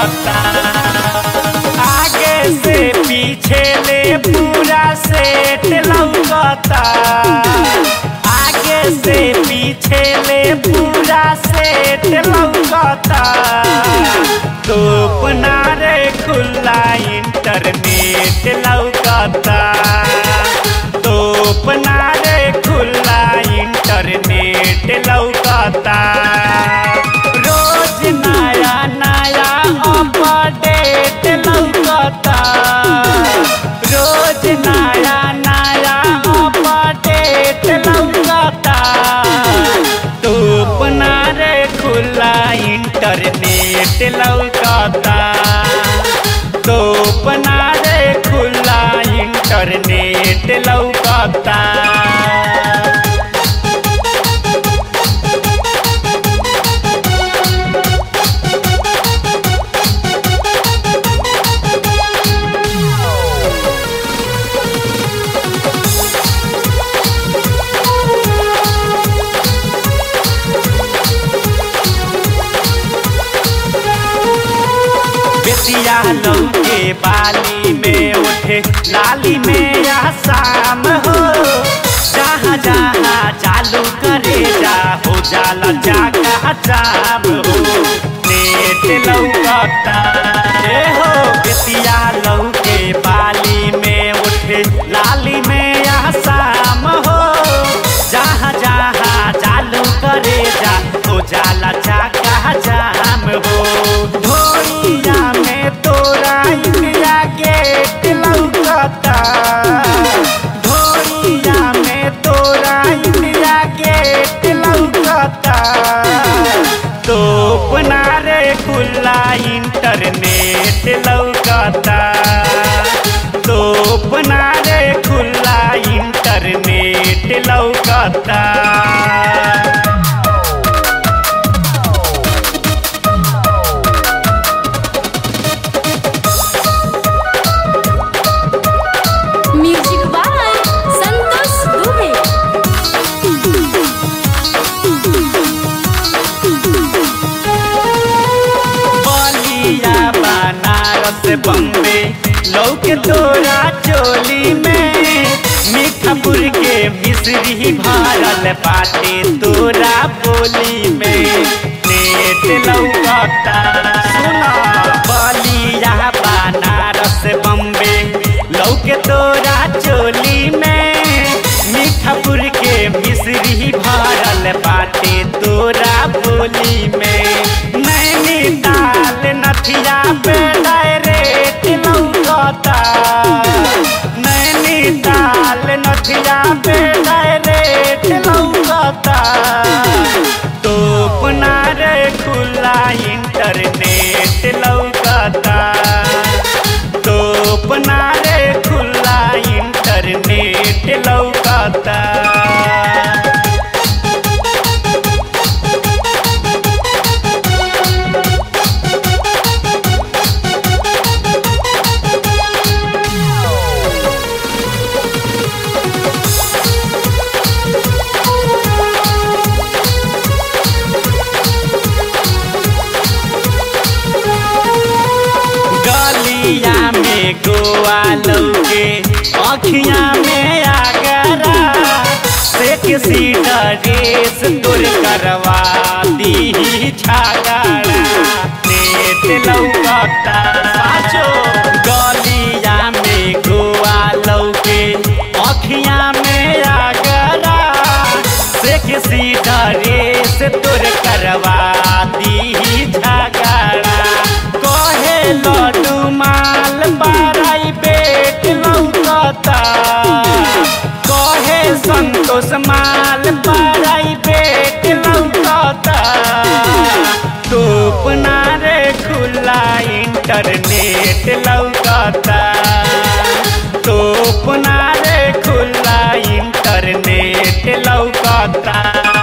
लौकता आगे से पीछे ले पूरा सेट लौकता आगे से पीछे ले पूरा सेट लौकता तो अपना रे खुला इंटरनेट लौकता तो अपना रे खुला इंटरनेट लौकता रोज नया नया अपडेट लौकता रोज नया नया अपडेट लौकता तो अपना रे खुला इंटरनेट लौकता तो अपना रे खुला इंटरनेट लौकता बेतिया लौके बाली में उठे लाली में या शाम हो जहाँ जहाँ चालू करे जा हो जाला जागा जाम हो नेट लौकता ए हो बेतिया लौके बाली में उठे लाली में या शाम हो जहाँ जहाँ चालू करे जा हो जाला जागा जाम हो धोइया में तोरा इंडिया गेट लौकता धोइया में तोरा इंडिया गेट लौकता तो अपना रे खुला इंटरनेट लौकता तो अपना रे खुला इंटरनेट लौकता म्यूजिक बाय संतोष दुबे बलिया बनारस बम्बे लौके तोरा चोली में मीठापुर के मिश्री भरल बाटे तोरा बोली में नेट लौकता सुना बलिया बनारस बम्बे लौके तोरा चोली में मीठापुर के मिश्री भरल बाटे तोरा बोली में नैनीताल नथिया पे डायरेक्ट लौकता नैनीताल नथिया पे डायरेक्ट लौकता तो अपना रे खुला इंटरनेट लौकता तो अपना रे खुला इंटरनेट लौकता गलिया में गोवा लौके अखिया में आगरा से किसी ड्रेस तुर करवा दी छागड़ा नेट लौकता साचो गलिया में गोवा लौके अखिया में आगरा से किसी ड्रेस तुर करवा दी झगड़ा कहे लड्डू माल बाराई बेट लौकता कहे संतोष माल बाराई बेट लौकता तो अपना रे खुला इंटरनेट लौकता तो अपना रे खुला इंटरनेट लौकता